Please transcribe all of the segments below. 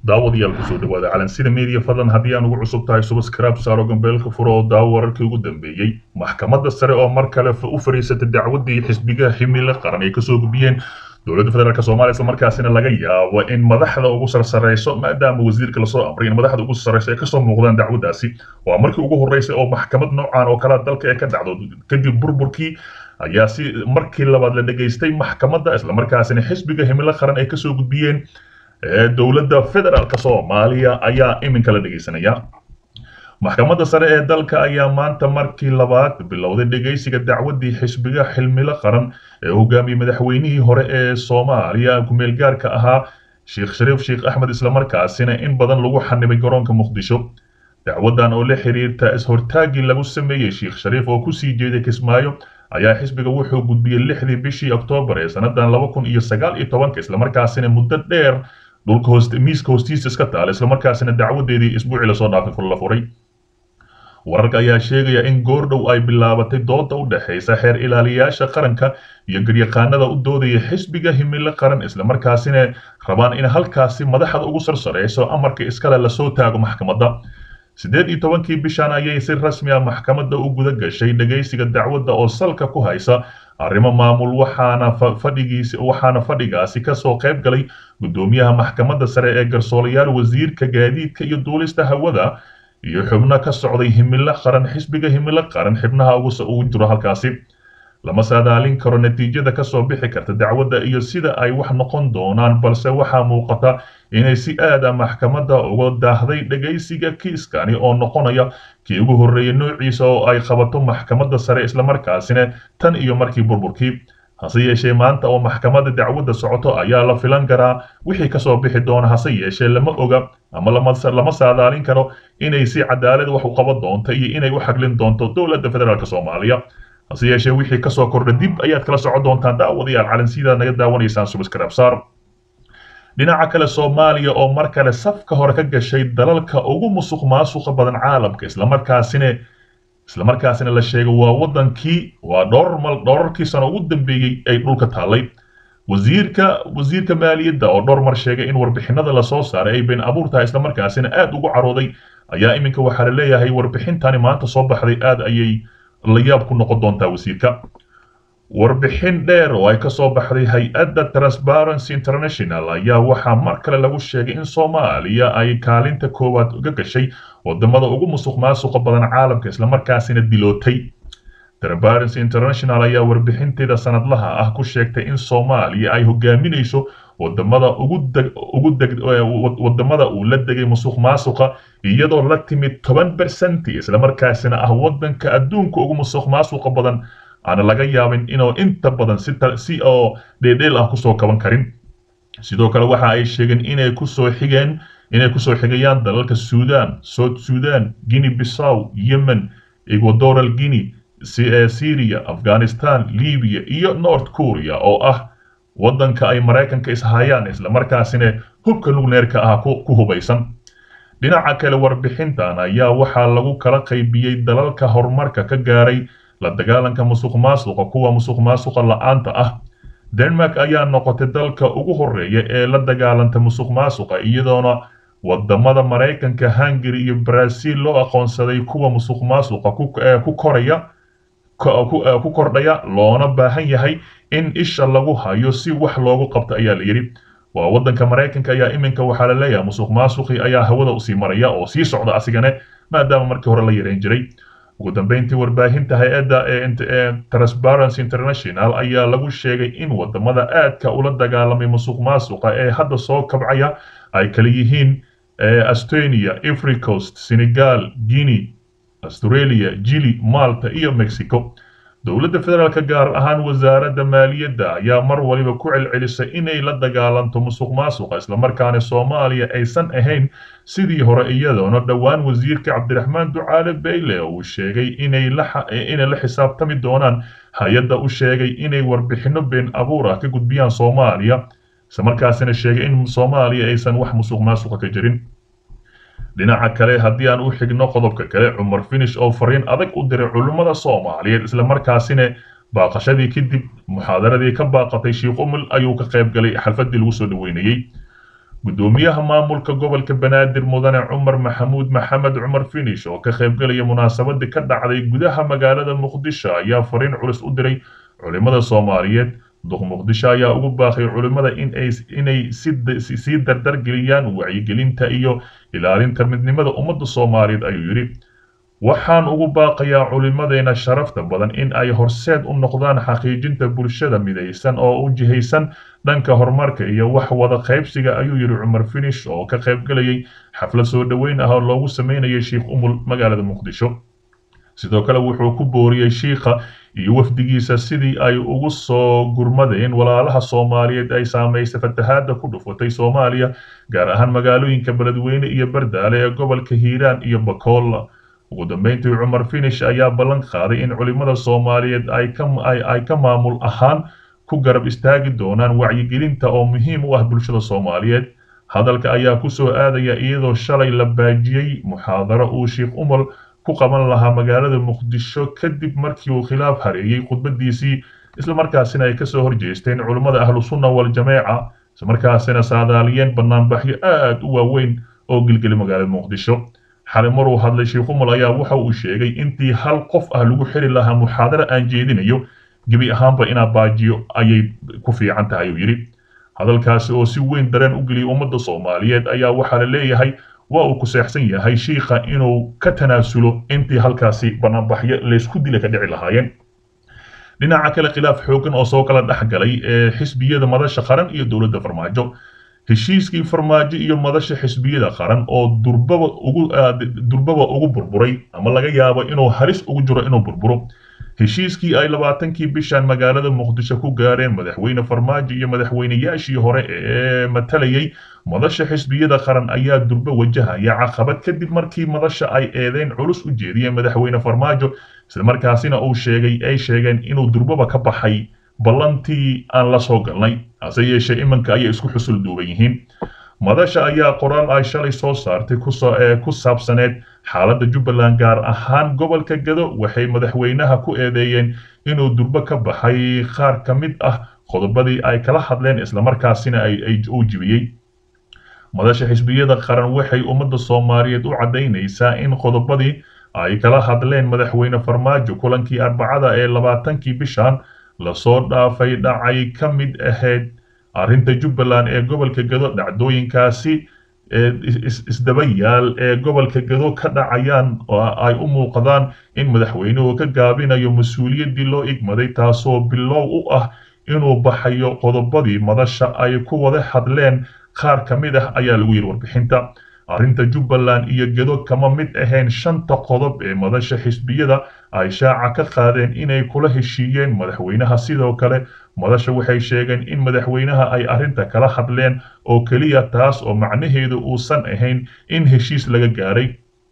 daawadayaal kusoo dhawaada calansida media fadlan haddii aan ugu cusub tahay subscribe saaro gambeelka furo oo daawo wararkii ugu dambeeyey maxkamadda sare oo mar kale u fariisatay dacwaddii xisbiga himilo qaran ay kasoo gudbiyeen dowladda federaalk soomaaliya isla markaasina laga yaabo in madaxda ugu sarsareyso maadaama wasiirka lasoo amray in madaxda ugu sarsareyso ay kasoo muuqdaan dacwaddaasi waa markii ugu horreysay oo maxkamad noocan oo kalea dalka ee ka dhacdo kadib burburkii ayaa si markii labaad la dhegaystay maxkamadda islamarkaasina xisbiga himilo qaran ay kasoo gudbiyeen dowladda federaalk soomaaliya ayaa iminka la dhegaysanaya maxkamadda sare ee dalka ayaa maanta markii labaad bilowday dhegaysiga dacwaddii xisbiga xilmilo qaran ee hogaamiyey madaxweynihii hore ee soomaaliya kumeel gaarka ahaa sheekh shariif sheekh axmed islamarkaasina in badan lagu xanibay garoonka muqdisho dacwaddan oo la xiriirta is-hortaagii lagu sameeyey sheekh shariif oo kusii jeeday kismaayo ayaa xisbiga wuxuu gudbiyey lixdii bishii oktoobar ee sannadan laba kun iyo sagaal iyo tobanka islamarkaasina muddo dheer dhulka hoost miiska hoostiisa iska taala islamarkaasina dacwadeedii isbuucii lasoo dhaafay la furay wararka ayaa sheegaya in goordhow ay bilaabatay dooda u dhexaysa xeer ilaaliyayaasha qaranka iyo garyaqaanada u doodaya xisbiga himilo qaran islamarkaasina rabaan in halkaasi madaxda ugu sarsareyso amarka iskale lasoo taago maxkamadda siddeed iyo tobankii bishan ayay si rasmi ah maxkamadda u guda gashay dhegaysiga dacwadda oo salka ku haysa arrimo maamul waxaana fadhigiisi waxaana fadhigaasi kasoo qayb galay guddoomiyaha maxkamadda sare ee garsoolayaal wasiirka gaadiidka iyo duulista hawada iyo xubno ka socday himilo qaran xisbiga himilo qaran xibnaha ugu jiro halkaasi lama saadaalin karo natiijada kasoo bixi karta dacwadda iyo sida ay wax noqon doonaan balse waxaa muuqata inay si aada maxkamadda uga daahday dhegaysiga kiiskani oo noqonaya kii ugu horreeyey noociisa oo ay qabato maxkamadda sare islamarkaasina tan iyo markii burburkii hase yeeshee maanta oo maxkamadda dacwadda socoto ayaa la filan karaa wixii kasoo bixi doona hase yeeshee lama oga ama lama saadaalin karo inay si cadaalad wax u qaban doonto iyo inay u xaglin doonto dowladda federaalk soomaaliya hase yeeshee wixii kasoo kordha dib ayaad kala socon doontaan daawadayaal calansidaad naga daawanaysaan subscribe saar dhinaca kale soomaaliya oo mar kale safka hore ka gashay dalalka ugu musuq maasuqa badan caalamka islamarkaasina islamarkaasina la sheegay waa wadankii waa dhowr dhowrarkii sano ugu dambeeyey ay dhulka taallay wasiirka wasiirka maaliyadda oo dhowr mar sheegay in warbixinada lasoo saaray ay been abuur tahay islamarkaasina aad ugu carooday ayaa iminka waxaa la leeyahay warbixintani maanta soo baxday aad ayay la yaab ku noqon doontaa wasiirka warbixin dheer oo ay kasoo baxday hay-adda transparency international ayaa waxaa mar kale lagu sheegay in soomaaliya ay kaalinta koowaad uga gashay wadamada ugu musuq maasuqa badan caalamka islamarkaasina dilootay transparency international ayaa warbixinteeda sanadlaha ah ku sheegtay in soomaaliya ay hogaaminayso wadamada wadamada uu la degay musuq maasuqa iyadoo la timid toban bersenti islamarkaasina ah wadanka adduunka ugu musuq maasuqa badan aana laga yaabin inuu inta badan si oo dheedheel ah kusoo kaban karin sidoo kale waxa ay sheegeen inay kusoo xigeen inay kusoo xigayaan dalalka sudan south sudan guinea bissaw yemen equadoral guinea syria afghanistan libya iyo north korea oo ah waddanka ay maraykanka ishayaan islamarkaasina hubka lugneerka ah ku hubaysan dhinaca kale warbixintan ayaa waxaa lagu kala qaybiyey dalalka horumarka ka gaaray la dagaalanka musuq maasuqa kuwa musuq maasuqa la-aanta ah denmark ayaa noqotay dalka ugu horreeya ee la dagaalanta musuq maasuqa iyadoona wadamada maraykanka hungary iyo brazil loo aqoonsaday kuwa musuq maasuqa ku koraya ku kordhaya loona baahan yahay in isha lagu hayo si wax loogu qabto ayaa la yidhi waa waddanka maraykanka ayaa iminka waxaa la leeyahay musuq maasuqi ayaa hawada usii maraya oo sii socda asigane maadaama markii hore la yareyn jiray ugu dambeyntii warbaahinta hay-adda ee transparency international ayaa lagu sheegay in wadamada aadka ula dagaalamay musuq maasuqa ee hadda soo kabcaya ay kala yihiin estonia africost senegal guinea australia jili malta iyo mexico dowladda federaalk gaar ahaan wasaaradda maaliyadda ayaa mar waliba ku celcelisay inay la dagaalanto musuq maasuqa islamarkaana soomaaliya aysan ahayn sidii hore iyadoona dhowaan wasiirka cabdiraxmaan ducaale bayle uu sheegay inay la xisaabtami doonaan hay-adda u sheegay inay warbixinno been abuur ah ka gudbiyaan soomaaliya islamarkaasina sheegay in soomaaliya aysan wax musuq maasuqa ka jirin dhinaca kale haddii aan u xigno qodobka kale cumar finish oo fariin adag u diray culummada soomaaliyeed islamarkaasina baaqashadii kadib muxaadaradii ka baaqatay sheikh umul ayuu ka qayb galay xalfadii lagu soo dhaweynayey gudoomiyaha maamulka gobolka banaadir mudane cumar maxamuud maxamed cumar finish oo ka qaybgelaya munaasabadii ka dhacday gudaha magaalada muqdisho ayaa fariin culus u diray culimada soomaaliyeed duq muqdisho ayaa ugu baaqay culimada inay sii dardargeliyaan wacyigelinta iyo ilaalinta midnimada ummadda soomaaliyeed ayuu yidhi waxaan ugu baaqayaa culimadeena sharafta badan in ay horseed u noqdaan xaqiijinta bulshada midaysan oo u jihaysan dhanka horumarka iyo wax wada qaybsiga ayuu yidhi cumar finish oo ka qaybgelayay xaflad soo dhoweyn ah oo loogu sameynayay sheikh umul magaalada muqdisho sidoo kale wuxuu ku booriyey shiikha iyo wafdigiisa sidii ay ugu soo gurmadeen walaalaha soomaaliyeed ay saamaysay fatahaadda ku dhufatay soomaaliya gaar ahaan magaalooyinka beledweyne iyo bardaale ee gobolka hiiraan iyo bakool ugu dambeyntii cumar finish ayaa ballan qaaday in culimada soomaaliyeed ay ka maamul ahaan ku garab istaagi doonaan wacyigelinta oo muhiim u ah bulshada soomaaliyeed hadalka ayaa ku soo aadaya iyadoo shalay la baajiyey muxaadaro uu sheikh umar ku qaban lahaa magaalada muqdisho kadib markii uu khilaaf hareeyey khudbadiisii islamarkaasina ay kasoo horjeesteen culimmada ahlu sunna waljameeca islamarkaasina saadaaliyeen banaanbaxyo aad u waaweyn oo gelgeli magaalada muqdisho xalay maruu hadlay sheikh umar ayaa waxa uu sheegay intii hal qof ah lagu xiri lahaa muxaadaro aan jeedinayo gebi ahaanba inaa baajiyo ayay ku fiican tahay uu yidhi hadalkaasi oo si weyn dareen u geliyay ummadda soomaaliyeed ayaa waxaa la leeyahay waa uu ku seexsan yahay shiikha inuu ka tanaasulo intii halkaasi banaanbaxyo laysku dila ka dhici lahaayeen dhinaca kale khilaaf xooggan oo soo kala dhex galay ee xisbiyada madasha qaran iyo dowladda farmaajo heshiiskii farmaajo iyo madasha xisbiyada qaran oo durbaba ugu durbaba ugu burburay ama laga yaabo inuu halis ugu jiro inuu burburo heshiiskii ay labaatankii bishan magaalada muqdisho ku gaareen madaxweyne farmaajo iyo madaxweynayaashii hore ee matalayay madasha xisbiyada qaran ayaa durba wajahaya caqabad kadib markii madasha ay eedeyn culus u jeediyeen madaxweyne farmaajo islamarkaasina uu sheegay ay sheegeen inuu durbaba ka baxay ballantii aan la soo galnay hase yeeshee iminka ayay isku xusul duuban yihiin madasha ayaa qoraal ay shalay soo saartay ku saabsaneed xaaladda jubbaland gaar ahaan gobolka gado waxay madaxweynaha ku eedeeyeen inuu durbo ka baxay qaar ka mid ah qodobadii ay kala hadleen islamarkaasina uu jibiyey madasha xisbiyada qaran waxay ummadda soomaaliyeed u caddaynaysaa in qodobadii ay kala hadleen madaxweyne farmaajo kulankii arbacada ee labaatankii bishan lasoo dhaafay dhacay ka mid ahayd arrinta jubbaland ee gobolka gado dhacdooyinkaasi isdaba yaal ee gobolka gado ka dhacayaan oo ay u muuqdaan in madaxweynuhu ka gaabinayo mas-uuliyaddii loo igmaday taasoo bilow u ah inuu baxayo qodobadii madasha ay ku wada hadleen qaar ka mid ah ayaa lagu yidhi warbixinta arrinta jubbaland iyo gado kama mid ahayn shanta qodob ee madasha xisbiyada ay shaaca ka qaadeen inay kula heshiiyeen madaxweynaha sidoo kale madasha waxay sheegeen in madaxweynaha ay arrinta kala hadleen oo keliya taas oo macnaheedu uusan ahayn in heshiis laga gaaray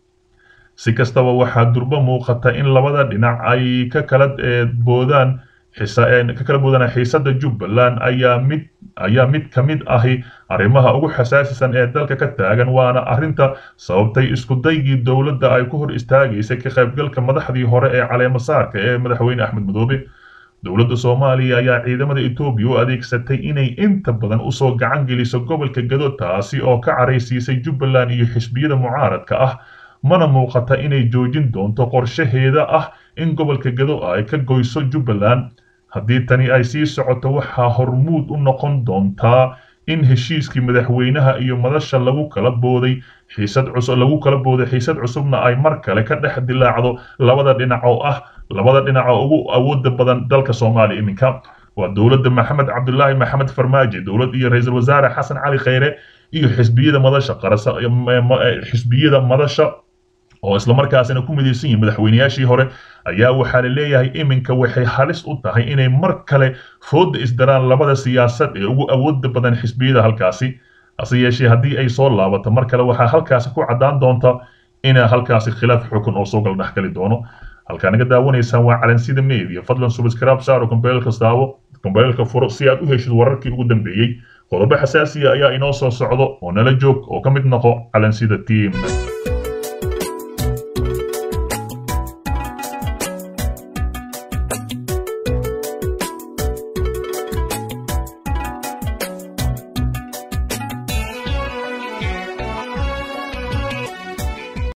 si kastaba waxaa durbo muuqata in labada dhinac ay ka kala boodaan ka kala boodaan xiisada jubbaland ayaa mid ayaa mid ka mid ahi arrimaha ugu xasaasisan ee dalka ka taagan waana arrinta sababtay iskudaygii dowladda ay ku hor istaagaysay ka qaybgalka madaxdii hore ee caleemasaarka ee madaxweyne axmed madoobe dowladda soomaaliya ayaa ciidamada etoobiya u adeegsatay inay inta badan usoo gacan geliso gobolka gado taasi oo ka caraysiisay jubbaland iyo xisbiyada mucaaradka ah mana muuqata inay joojin doonto qorshaheeda ah in gobolka gado ay ka goyso jubbaland haddii tani ay sii socoto waxaa hormuud u noqon doontaa in heshiiskii madaxweynaha iyo madasha lagu kala booday xiisad cusub lagu kala booday xiisad cusubna ay mar kale ka dhex dilaacdo labada dhinac oo ah labada dhinac oo ugu awooda badan dalka soomaaliya iminka waa dowladda maxamed cabdulaahi maxamed farmaajo dowlad iyo ra-iisul wasaare xasan cali kheyre iyo xisbiyada madasha qarasa xisbiyada madasha oo islamarkaasina ku midaysan yihiin madaxweynayaashii hore ayaa waxaa la leeyahay iminka waxay halis u tahay inay mar kale fooda isdaraan labada siyaasad ee ugu awooda badan xisbiyada halkaasi hase yeeshee haddii ay soo laabato mar kale waxaa halkaasi ku caddaan doonta ina halkaasi khilaaf xukun oo soo gal dhexgali doono halkaa naga daawanaysaan waa calansida media fadlan subscribe saaro kombeelka daawo kombeelka furo si aad u heshid wararkii ugu dambeeyey qodobo xasaasiya ayaa inoo soo socdo oo nala joog oo ka mid noqo calansida team